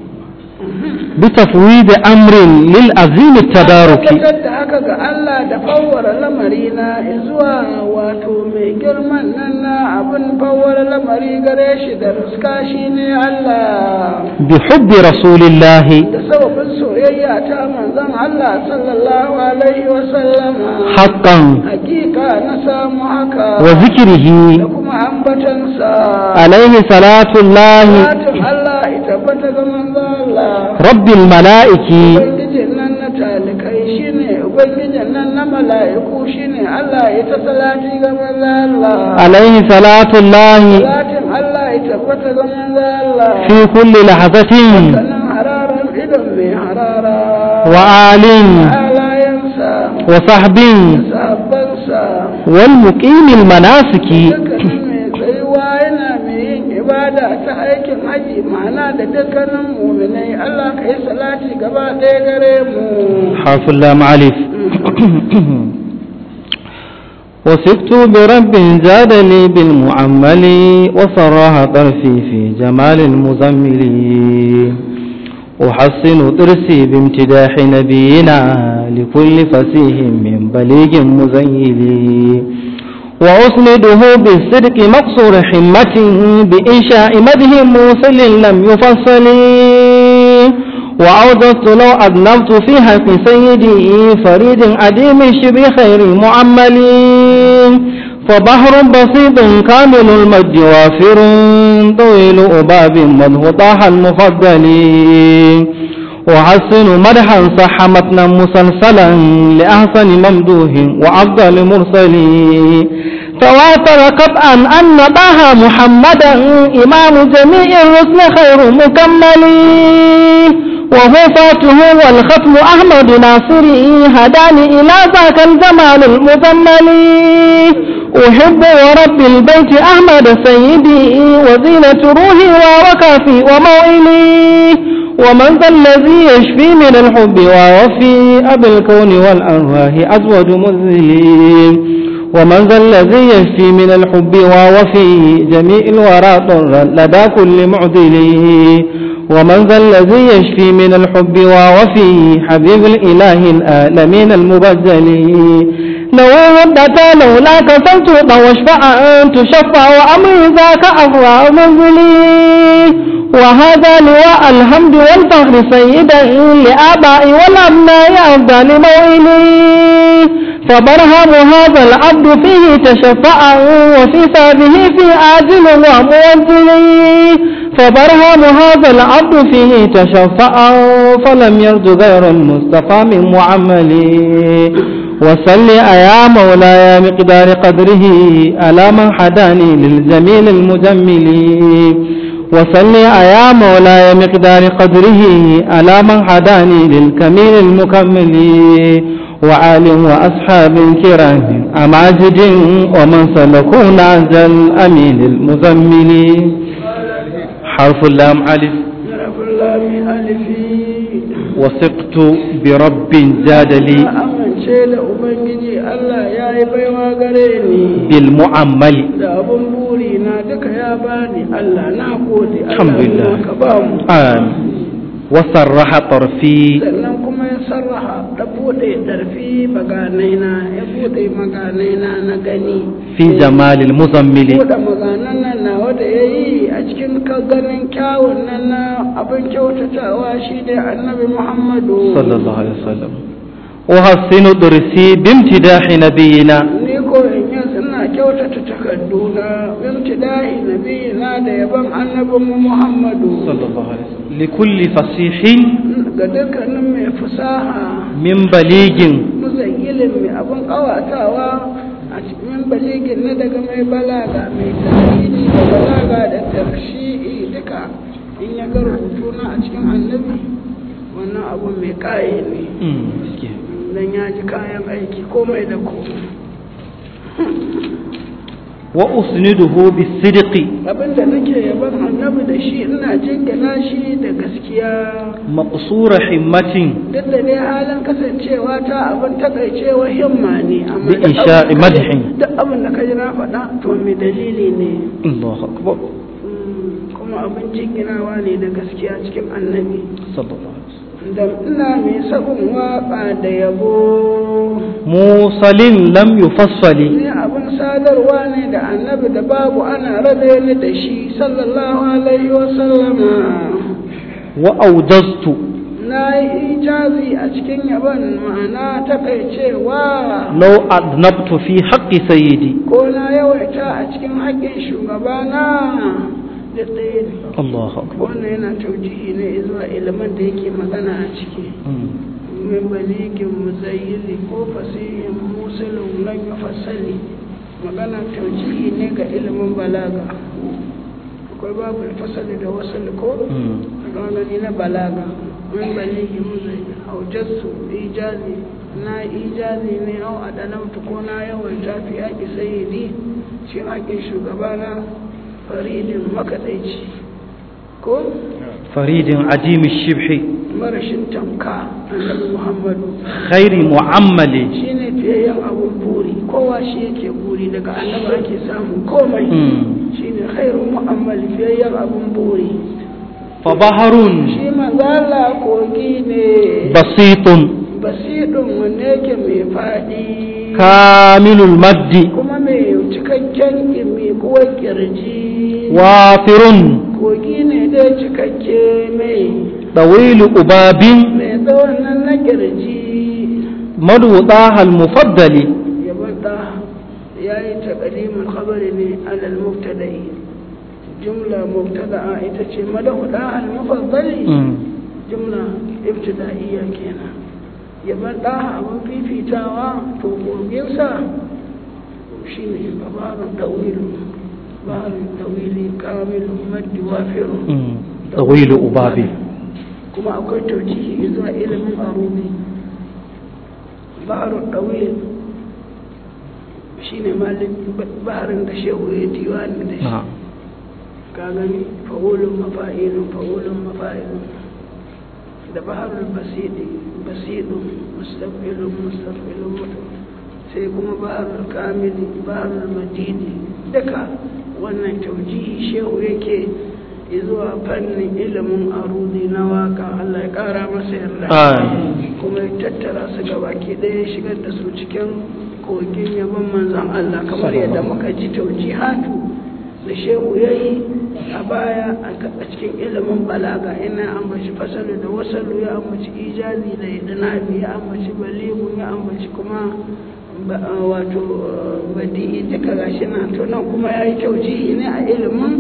بتفويض أمر للعظيم التدارك tabbatar da haka ga Allah da fawwara lamari na zuwa wato mai girman nan na abin fawwara lamari gare shi da ruska shi ne Allah بحب رسول الله da sababin soyayya ta manzon Allah sallallahu alaihi wa sallama حقا hakika na samu haka وذكره da kuma ambatansa عليه صلاة الله Fatin Allah ya tabbata ga manzon Allah رب الملائكة Ubangijin nan na talikai shine Ubangijin nan na mala'iku shine Allah ya ta salati ga manzon Allah عليه صلاة الله Salatin Allah ya tabbata ga manzon Allah في كل لحظة sannan hararan idon mai harara وآل halayensa وصحب sahabbansa والمقيم المناسك dukkanin mai tsayuwa yana mai yin ibada ta aikin haji ma'ana da dukkanin muminai Allah ka yi salati gaba ɗaya gare mu حرف اللام علف وثقت برب زاد لي بالمعمل وصراها طرفي في جمال المزمل أحسن طرسي بامتداح نبينا لكل فسيح من بليغ مزيل وأسنده بالصدق مقصور حمة بإنشاء مده موصل لم يفصل وأوجدت لو أذنبت في حق سيدي فريد عديم الشبه خير معمل فبحر بسيط كامل المجد وافر طويل أباب مده طاح المفضل وحسن مدحا صح متنا مسلسلا لأحسن ممدوح وأفضل مرسل تواتر قطعا أن طه محمدا إمام جميع الرسل خير مكمل وهو فاته والختم أحمد ناصري هداني إلى ذاك الجمال المكمل أحب ورب البيت أحمد سيدي وزينة روحي ووكافي وموئلي ومن ذا الذي يشفي من الحب ووفي أبي الكون والأرواح أزوج مذلي ومن ذا الذي يشفي من الحب ووفي جميع الورى طرا لدى كل معدل ومن ذا الذي يشفي من الحب ووفي حبيب الإله الآلمين المبجل لو ودت لولاك فلتوط واشفع أن تشفع وأمر ذاك أفرع منزلي وهذا لواء الحمد والفخر سيدا لآبائي والأبناء أفضل موئلي فبرهم هذا العبد فيه تشفع وفي ثابه في آجل وموجل فبرهم هذا العبد فيه تشفع فلم يرد غير المصطفى من معملي وصل يا مولاي مقدار قدره على من حداني للجميل المجمل وصل يا مولاي مقدار قدره على من حداني للكميل المكمل وآل وأصحاب كرام أماجد ومن سلكوا نهج الأمين المزمل حرف اللام ألف شرف الله ألفي وثقت برب زاد لي amince da Ubangiji Allah ya yi baiwa gare ni بالمعمل da abun buri na duka ya bani Allah na gode Allah Alhamdulillah. ka ba mu آمين وصرح طرفي sannan kuma ya sarraha da bude darfi maganai na ya bude maganai na na gani في جمال المزمل bude maganan nan na wanda ya yi a cikin ka ganin kyawun nan na abin kyautatawa shi ne annabi Muhammadu صلى الله عليه وسلم وحسن درسي بامتداح نبينا ni ko in yi suna kyautata takarduna imtidahi nabiyina da yaban annabinmu Muhammadu صلى الله عليه وسلم لكل فصيح ga dukkanin mai fasaha من بليغ muzayyilin mai abin kawatawa a cikin baligin na daga mai balaga mai tarihi da balaga da tarshi'i duka in ya ga rubutuna a cikin annabi wannan abu mai kaye ne dan ya ji kayan aiki komai da komai وأسنده بالصدق abinda nake yaban annabi da shi ina jingina shi da gaskiya مقصور حمة duk da dai halin kasancewa ta abin takaicewa himma ne amma duk بإنشاء abin da مدح kaji- duk abin da ka ji na faɗa to mai dalili ne الله أكبر Mm, kuma abin jinginawa ne da gaskiya cikin annabi صلى الله عليه وسلم da ina mai sabon waƙa da yabo موصل لم يفصل ne abin sadarwa ne da annabi da babu ana rabe ni da shi sallallahu alaihi wasallama وأوجزت na yi ijazi a cikin yaban ma'ana takaicewa لو أذنبت في حق سيدي ko na yawaita a cikin haƙƙin shugabana da ɗaya ne الله أكبر wannan yana taujihi ne zuwa ilimin da yake magana a ciki min baligin muzayyili ko fasihin musulun lan fasali magana taujihi ne ga ilimin balaga akwai babu fasali da wasu ko gani na balaga min baligin muzayyili aujassu ijazi na ijazi ne au a ɗanamtu ko na yawan tafi yaƙi sayidi shi haƙin shugabana faridin makaɗaici ko فريد عديم الشبح marashin tamka annabi muhammadu خير معمل shi ne fiyayyen abun buri kowa shi yake buri daga annabi ake samun komai Mm. shi ne khairu mu'ammal fiyayyen abun buri فبحر shi manzala kogi ne بسيط basidun wanne yake mai faɗi كامل المد kuma mai cikakken mai kuwa kirji وافر kogi ne dai cikakke mai طويل أباب mai tsawon nan na kirji مدوطاها المفضل ya bada ya yi taƙalimin khabari ne alal mubtada'i jumla mubtada'a ita ce madahuda al mufaddali Mm. jumla ibtida'iyya kenan ya bada abin fifitawa to koginsa shine babarun dawilu baharun dawili kamilu maddi wafiru Mm. طويل أباب kuma akwai taujihi zuwa ilimin arumi baharun dawil shine malin baharin da shehu ya diwani da shi نعم ka gani fa'ulun mafa'ilun fa'ulun mafa'ilun da baharul basidi basidun mustaqbilun mustaqbilun mutum sai kuma baharul kamili baharul majidi duka wannan taujihi shehu yake zuwa fannin ilimin arudi na waka Allah ya kara masa yarda آمين kuma ya tattara su gabaki ɗaya ya shigar da su cikin kogin yaban manzan Allah kamar yadda muka ji taujihatu da shehu ya yi a baya a cikin ilimin balaga ina ambaci fasalu da wasalu ya ambaci ijazi da idanabi ya ambaci baligu ya ambaci kuma ba- wato badi'i duka gashi na to nan kuma ya yi taujihi ne a ilimin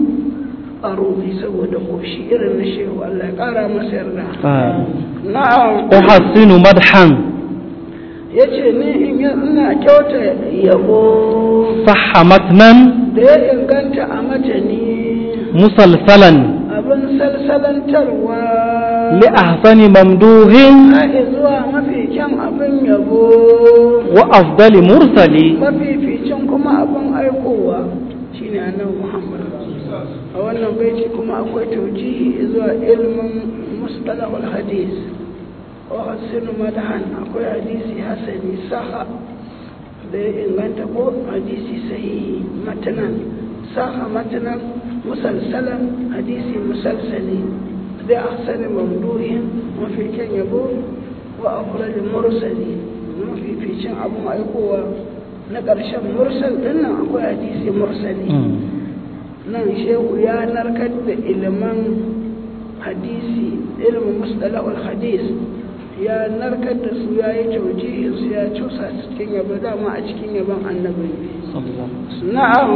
arubi saboda koshi irin na shehu Allah ya kara masa yarda آمين na'am أحسن مدحا ya ce ni in yi ina kyauta yabo صح متنا da ya inganta a matani مسلسلا abin salsalantarwa لأحسن ممدوح haɗe zuwa mafi kyan abin yabo وأفضل مرسل mafificin kuma abin aikowa shine annabi muhammad a wannan baiti kuma akwai taujihi zuwa ilmin mustalahul hadis wa hasinu madahan akwai hadisi hasani saha da ya inganta ko hadisi sahihi matanan saha matanan musalsalan hadisi musalsali da ahsani mamduhin mafi kyan yabo wa afrali mursali mafi ficin abin aikowa na ƙarshen mursal din nan akwai hadisi mursali nan shehu ya narkar da ilimin hadisi ilimin mustalahul hadis ya narkar da su ya yi taujihin su ya cusa su cikin yabo dama a cikin yabon annabi na'am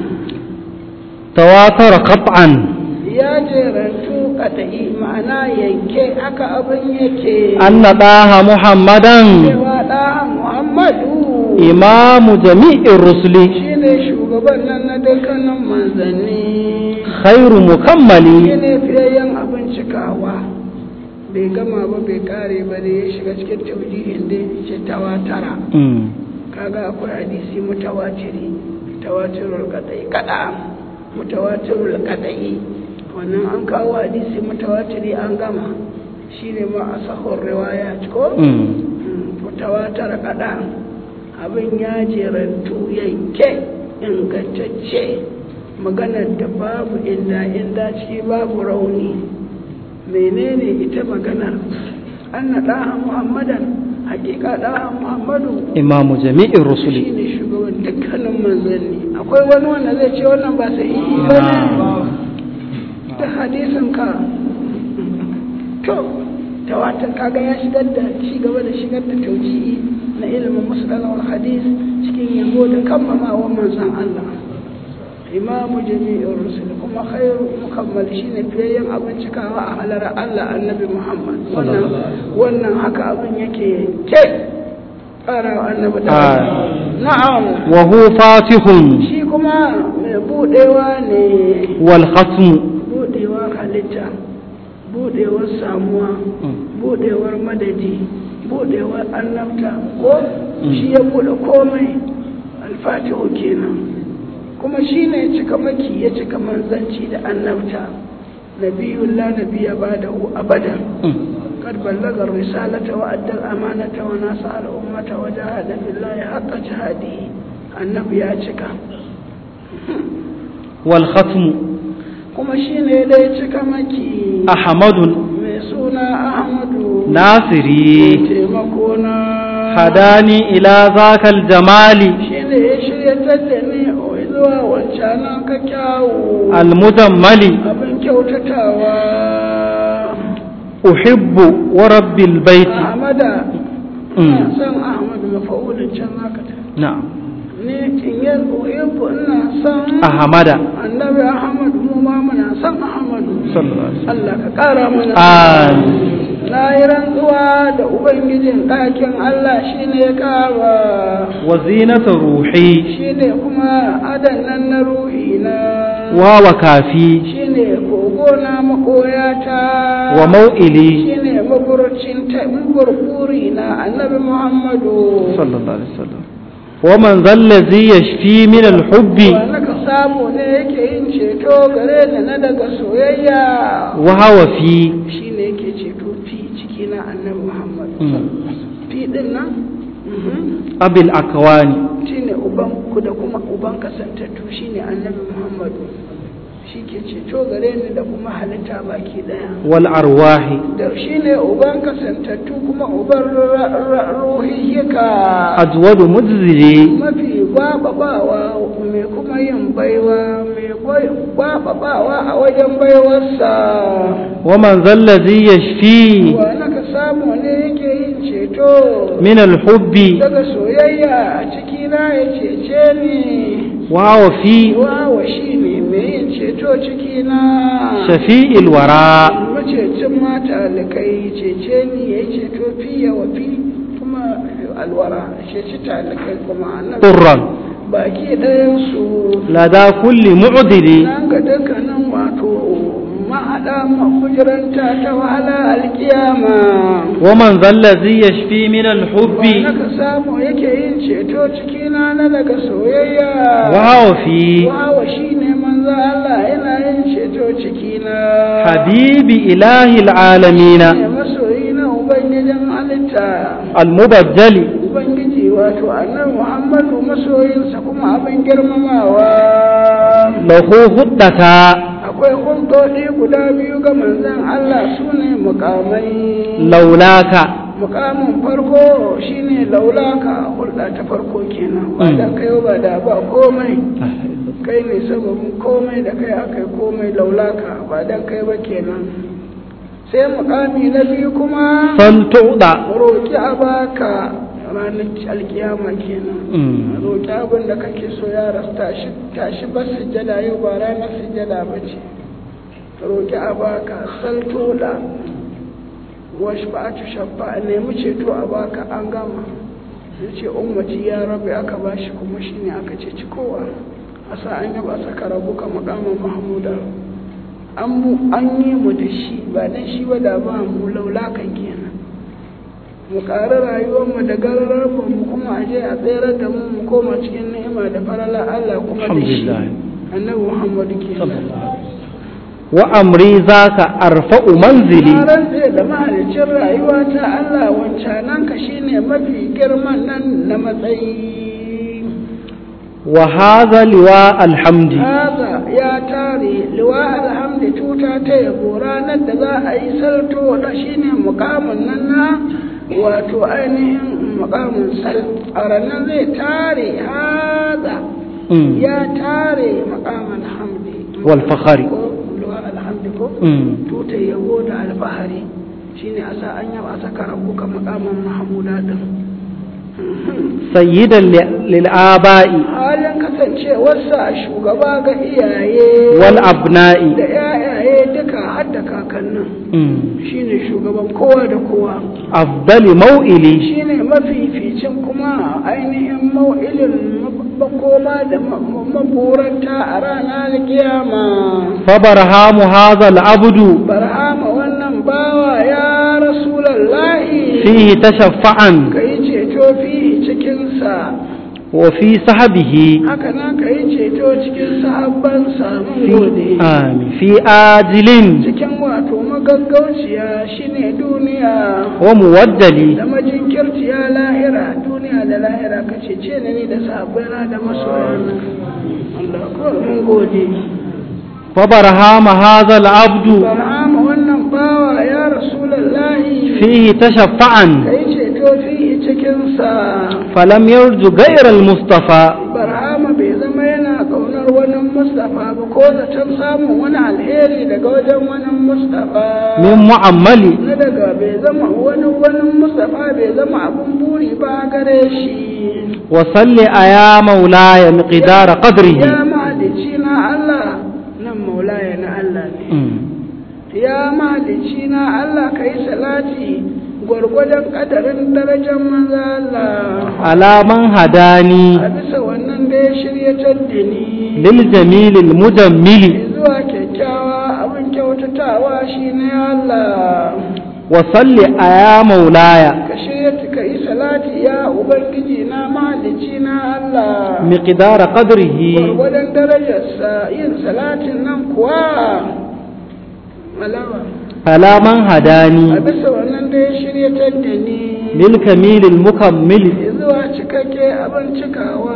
تواتر قطعا ya jerantu kata'i ma'ana yanke aka abin yake أن طه محمدا cewa ɗaha muhammadu إمام جميع الرسل shine shugaban nan na dukkanin manzanni خير مكمل shine fiyayyen abin cikawa bai gama ba bai kare ba da ya shiga cikin taujihin da ya ce tawatara Mm. kaga akwai hadisi mutawatiri tawatirul kadai kada mutawatirul kadai wannan an kawo hadisi mutawatiri an gama shine ma asahur riwaya ko Mm. mutawatar kada abin ya jerantu yanke ingantacce maganar da babu inda inda ciki babu rauni menene ita maganar an na ɗaha muhammadan hakika ɗaha muhammadu إمام جميع shi الرسل ne shugaban dukkanin manzanni akwai wani wanda zai ce wannan ba sai yi ba ne ta hadisin ka to tawatar kaga ya shigar da ci gaba da shigar da taujihi na ilimin musulun hadis cikin yabo da kammamawa manzan Allah imamu jami'in rusul kuma khairu mukammal shine fiyayyen abin cikawa a halar Allah annabi Muhammad wannan wannan haka abin yake ke ƙara annabi da Ah. na'am وهو فاتح shi kuma mai budewa ne والختم budewar halitta budewar samuwa budewar madadi buɗewar annabta ko shi ya buɗe komai alfatihu kenan kuma shi ne ya cika maki ya cika manzanci da annabta nabiyun la nabiya ba da abadan قد بلغ الرسالة وأدى الأمانة ونصح الأمة وجاهد في الله حق جهاده النبي أتشك والختم kuma shi ne dai cika maki أحمد mai suna ahmadu ناصري taimako na هداني إلى ذاك الجمال shi ne ya shiryatar da ni zuwa wancanan ka kyawu المجمل abin kyautatawa أحب ورب البيت ahmada Mm. ina son ahmadu mafa'ulin can zaka ta نعم ni in yi uhibbu ina son أحمد annabi ahmadu mu ma muna son ahmadu صلى الله عليه وسلم Allah ka ƙara mana آمين na yi rantsuwa da ubangijin ɗakin Allah shi ne kaba وزينة روحي shi ne kuma adan nan na ruhi na ووكافي shi ne kogo na makoyata وموئلي shi ne maburcin ta maburburi na annabi Muhammadu صلى الله عليه وسلم ومن ذا الذي يشفي من الحب wanda ka samu ne yake yin ceto gare ni na daga soyayya وهو في shi ne yake ceto fi ciki na annabi Muhammadu Mm. fi din nan mhm. أبي الأكوان shine uban ku da kuma uban kasantattu shine annabi muhammadu shi ke ceto gare ni da kuma halitta baki daya والأرواح da shine uban kasantattu kuma uban ruhiyyaka أجود مجزري mafi gwababawa mai kuma yin baiwa mai gwababawa a wajen baiwarsa ومن ذا الذي يشفي wa ka samu ne yake yin ceto من الحب daga soyayya a cikina ya cece ni وهو في wawa shi ne mai yin ceto ciki na شفيء الوراء macecin mata alikai cece ni ya yi ceto fiye wa fi kuma alwara ceci talikai kuma annabi طرا baki ɗayansu لدى كل معدل nan ga dukkanin wato mahaɗa mahujiranta ta wahala alkiyama ومن ذا الذي يشفي من الحب wanda ka samu yake yin ceto cikina na daga soyayya وهو في wawa shi ne manzo Allah yana yin ceto cikina حبيب إله العالمين ne masoyi na ubangijin halitta المبجل ubangiji wato annabi muhammadu masoyinsa kuma abin girmamawa له خطة akwai hulɗoɗi guda biyu ga manzon Allah su ne mukamai لولاك mukamin farko shine laulaka hulɗa ta farko kenan ba da kai ba da ba komai kai ne sababin komai da kai aka yi komai laulaka ba dan kai ba kenan sai mukami na biyu kuma فلتعطى roƙi a baka ranar alkiyama kenan Mm. roƙi abin da kake so ya rasu tashi tashi ba sujjada yau ba ranar sujjada ba ce roƙi a baka saltola wasu ba a shabba a nemi ceto a baka an gama ya ce ummati ya rabu aka ba shi kuma shi ne aka ceci kowa a sa an yaba saka rabu ka makaman mahmuda an mu an yi mu da shi ba dan shi ba da ba mu laulakan kenan mu ƙari rayuwarmu da gararar mu kuma a je a tsere da mu mu koma cikin ni'ima da farala Allah kuma da shi Alhamdulillah. annabi Muhammadu kenan وأمري ذاك أرفع منزلي na rantse da mahalicin rayuwa ta Allah wancanan ka shine mafi girman nan na matsayi وهذا لواء الحمد haza ya tare liwa alhamdi tuta ta yabo ranar da za a yi salto da shine mukamin nan na wato ainihin mukamin sal a ranar zai tare haza Mm. ya tare mukamin hamdi والفخر ko liwa alhamdi ko Mm. tuta yabo da alfahari shine a sa an yaba a saka rabuka makaman mahamuda din سيدا ل- للآباء halin kasancewarsa shugaba ga iyaye والأبناء da yayaye duka har da kakannin Mm. shine shugaban kowa da kowa أفضل موئلي shine mafificin kuma ainihin mau'ilin makoma da ma- maburanta a ranar kiyama فبرهام هذا العبد barhama wannan bawa ya rasulallahi فيه تشفعا ka yi ceto fi cikinsa وفي صحبه haka nan ka yi ceto cikin sahabbansa mun في gode آمين في آجل cikin wato magaggauciya shine duniya ومودل da majinkirciya lahira duniya da lahira ka cece ni ni da sahabbaina da masoyana Allah ko mun gode وبرهام هذا العبد barhama wannan bawa ya rasulullahi فيه تشفعا kai ceto fi cikinsa فلم يرج غير المصطفى barhama bai zama yana kaunar wani mustafa ba ko zaton samun wani alheri daga wajen wani mustafa من معمل na daga bai zama wani wani mustafa bai zama abun buri ba gare shi وصل يا مولاي مقدار ya قدره mahalici na Allah nan maulaya na Allah ne مم. ya mahalici na Allah ka yi salati gwargwadon kadarin darajar manzo Allah على من هداني a bisa wannan da ya shiryatar da ni للجميل المجمل zuwa kyakkyawa abin kyautatawa shi ne Allah وصل يا مولاي ka shirya ka yi salati ya ubangiji na mahalici na Allah مقدار قدره gwargwadon darajarsa yin salatin nan kuwa malawa على من a هداني bisa wannan da ya shiryatar da ni للكميل المكمل zuwa cikakke abin cikawa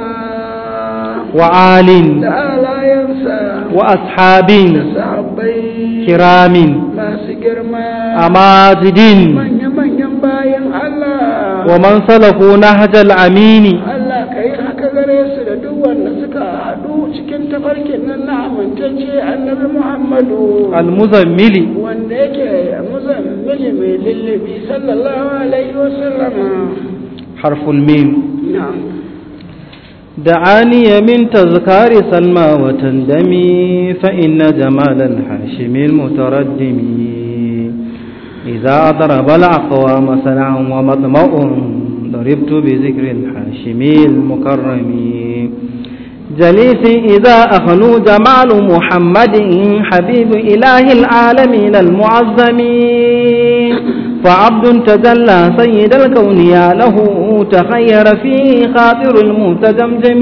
وعال da alayensa وأصحاب da sahabbai كرام masu girma أماجد manya-manyan bayan Allah ومن سلكوا نهج الأمين Allah ka yi haka gare su da duk wanda suka haɗu cikin tafarkin nan na amintacce annabi Muhammadu المزمل wanda yake muzammili mai lullubi sallallahu alaihi wasallama حرف الميم na'am دعاني من تذكار سلمى وتندمي فإن جمال الحاشم المتردم إذا أضرب الأقوام سلعا ومطمع ضربت بذكر الحاشم المكرم جليسي إذا أخلو جمال محمد حبيب إله العالمين المعظم فعبد تجلى سيد الكون يا له تخير فيه خاطر المتجمجم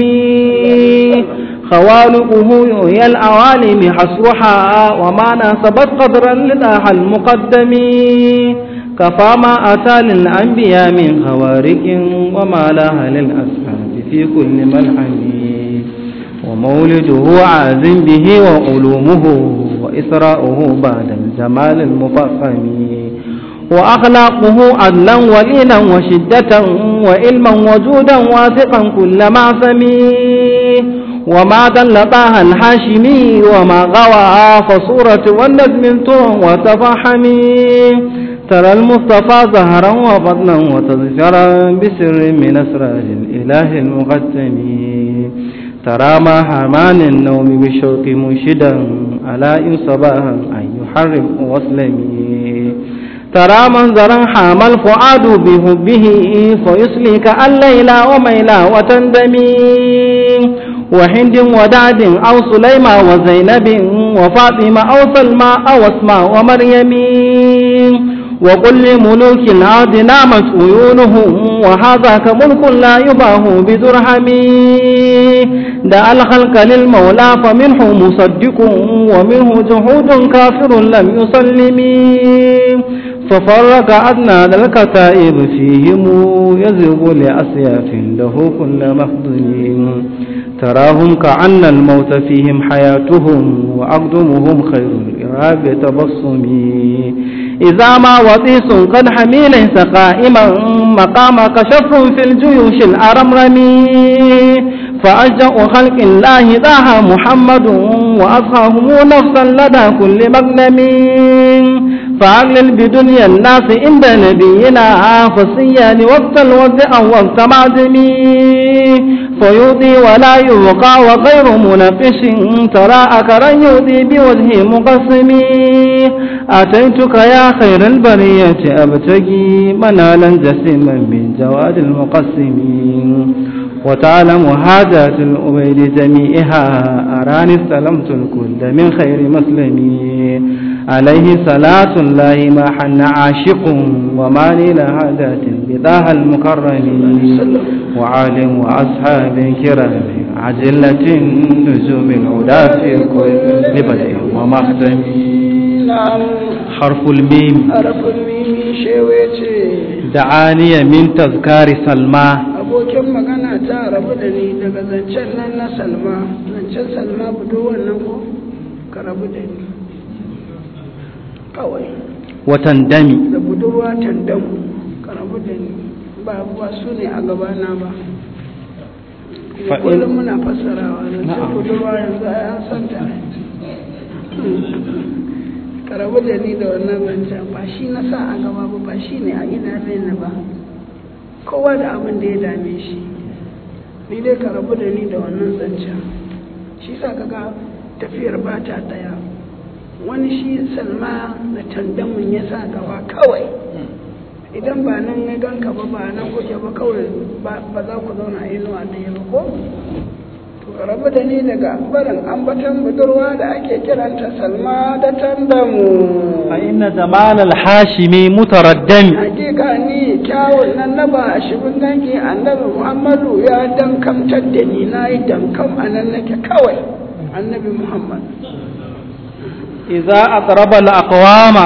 خوالقه يؤيى العوالم حصرها وما ناسبت قدرا لداح المقدم كفى ما أتى للأنبياء من خوارق وما لها للأصحاب في كل ملحم ومولده عاز به وعلومه وإسراؤه بعد الجمال المفخم وأخلاقه عدلا ولينا وشدة وعلما وجودا واثقا كل معصم وما دل طه الحاشمي وما غوى فصورة والنجم طر وتفحمي ترى المصطفى زهرا وفضلا وتذكرا بسر من أسرار الإله المقدم ترى ما حمان النوم بالشوق منشدا على إن صباها أن يحرم واسلمي ترى منظرا حام الفؤاد بحبه فيسلك الليل وميلا وتندمي وهند ودعد أو سليمة وزينب وفاطمة أو سلمى أو اسماء ومريم وقل لملوك الأرض نامت عيونهم وهذا كملك لا يباه بدرهم دعا الخلق للمولى فمنه مصدق ومنه جهود كافر لم يسلم ففرق أدنى الكتائب فيهم يزغ لأسياف له كل مخزن تراهم كأن الموت فيهم حياتهم وأقدمهم خير الإراب تبصمي إذا ما وطيس قد حمي ليس قائما مقامك شف في الجيوش الأرمرمي فأشجأ خلق الله داها محمد وأصحابه نفسا لدى كل مغنم فأغلل بدنيا الناس عند نبينا فصيان وقت الوضع وقت معدمي فيوضي ولا يبقى وغير منقش ترى أكرا يوضي بوجه مقسم أتيتك يا خير البرية أبتغي منالا جسيما من جواد المقسم وتعلم حاجات الأبيد جميعها أراني استلمت الكل من خير مسلمي عليه صلاة الله ما حن عاشق وما نيل هادات بذاها المكرم وعالم وأصحاب كرام عجلة نجوم الهدى في كل بدء ومختم na'am حرف الميم harafin mimi shewe ce دعاني من تذكار سلمى abokin magana ta rabu da ni daga zancen nan na salma zancen salma budurwar nan ko ka rabu da ni kawai وتندمي da budurwa tandamu ka rabu da ni ba ba su ne a gabana ba Fa'in- kullum muna fassarawa zancen Na'am. budurwa yanzu ai an santa ka rabu da ni da wannan zancen ba shi na sa a gaba ba ba shi ne a idanun ba kowa da abin da ya dame shi ni dai ka rabu da ni da wannan zancen shi sa kaga tafiyar ba ta daya wani shi salma da tandamun ya sa gaba kawai idan ba nan ya ganka ba ba nan kuke ba kawai ba ba za ku zauna a inuwa ɗaya ba ko to ka rabu da ni daga barin ambaton budurwa da ake kiranta salma da tandamu فإن جمال الحاشمي متردم hakika ni kyawun nan na ba shi bin dangi annabi muhammadu ya dankamtar da ni na yi dankam a nan nake kawai annabi muhammad إذا أقرب الأقوام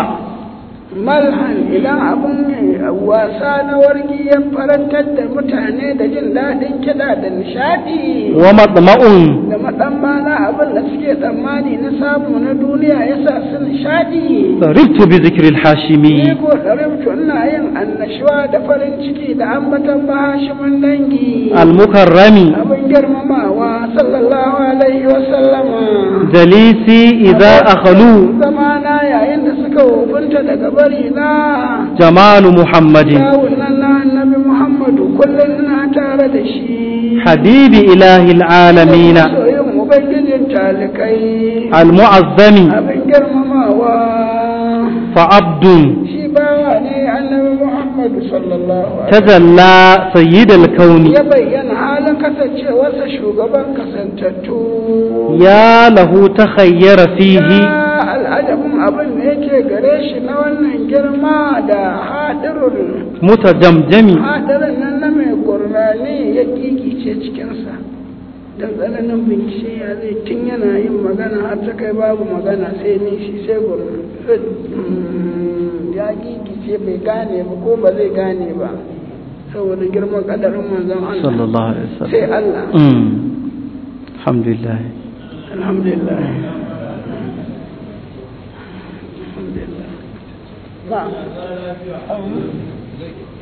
malhan idan abin wasa na wargi ya farantar da mutane da jin daɗin kiɗa da nishaɗi ومطمع da maɗammana abin da suke tsammani na samu na duniya ya sa su nishaɗi ضربت بذكر الحاشمي ni ko ɗaribtu ina yin annashuwa da farin ciki da ambatan bahashimin dangi المكرم abin girmamawa sallallahu alaihi wa sallama جليسي إذا أخلو zamana yayin da suka wofinta daga bari na جمال محمد kyawun nan na annabi muhammadu kullum na tare da shi حبيب إله العالمين soyin ubangijin talikai المعظم abin girmamawa فعبد shi bawa ne annabi muhammadu sallallahu alaihi تجلى سيد الكون ya bayyana halin kasancewarsa shugaban kasantattu يا له تخير فيه ya al'adabin abin da yake gare shi na wannan girma da haɗirin متجمجم haɗarin nan na mai gurnani ya gigice cikinsa don tsananin bincike ya zai tun yana yin magana har ta kai babu magana sai nishi sai gurnani ya gigice bai gane ba ko ba zai gane ba saboda girman kadarin manzon صلى Allah الله عليه وسلم sai Allah أمم. الحمد لله alhamdulillah alhamdulillah na'am